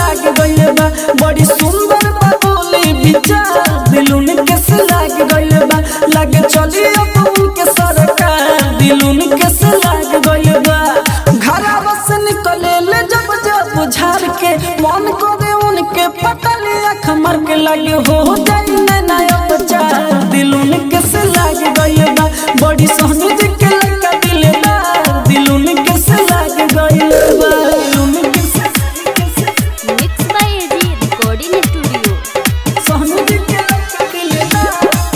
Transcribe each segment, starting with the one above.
लाग गइल बा बड़ी सुंदर बा बोली विचार दिलुन कैसे लाग गइल बा लागे चली अब उनके सरकार दिलुन कैसे लाग गइल बा घरवा से निकले ले जब जब झाड़ के मन करे उनके पटले अख मर के लगे हो जाई नया बच्चा दिलुन कैसे लाग गइल बा बड़ी सोहनी जी के लगा दिल बा दिलुन कैसे लाग गइल बा दिलुन कैसे कैसे mix by AG recording studio Sohni ji के लगा दिल बा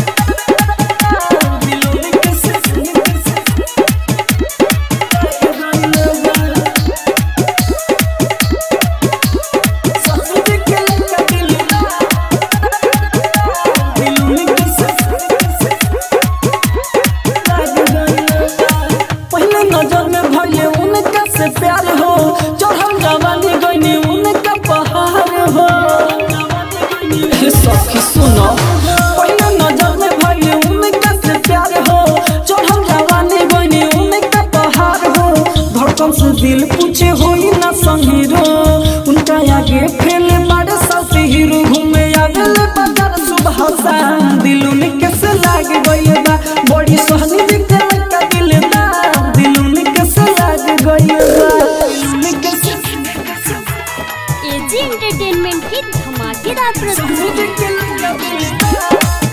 दिलुन कैसे कैसे लाग गइल बा सोहनी जी के लगा दिल बा दिलुन कैसे कैसे पहले नजर में भले उनका से प्यार हो चढ़ल जवानी गईनी उनका पहाड़ हो हे सखी सुनो पहले नजर में भले उनका से प्यार हो चढ़ल जवानी गईनी उनका पहाड़ हो धड़कन से दिल पूछे होई ना संगीरो उनका आगे फैले बड़े साथी हीरो घूमे आगले बाजार सुबह शाम दिल में कैसे लाग गई बा बड़ी सोहनी जी के लगा दिल बा दिल में कैसे लाग गई बा दिल में कैसे एजी एंटरटेनमेंट की धमाकेदार सोहनी प्रस्तुति जी के लगा दिल बा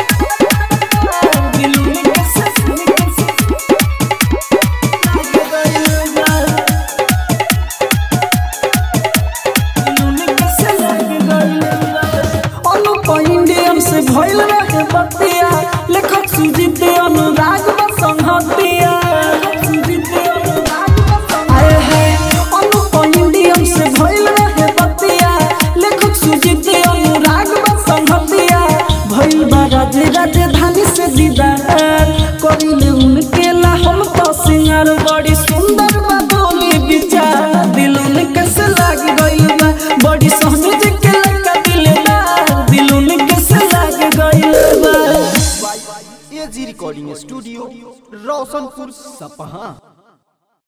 दिल में कैसे कैसे लाग गई बा अनुप इंडियन से भइल रहे बतिया लेखक सुजीत अनुराग बसंहतिया आए है अनुप इंडियन से भइल रहे बतिया लेखक सुजीत अनुराग बसंहतिया भइल बा राज राजधानी से दीदार करिले उनके ला हम तो सिंगार बड़ी सुंदर बा बोली विचार दिल में कैसे लाग गइल बा बड़ी सोहनी जी के लगा दिल बा दिल में कैसे लाग गइल बा एजी रिकॉर्डिंग स्टूडियो रोशनपुर सपहा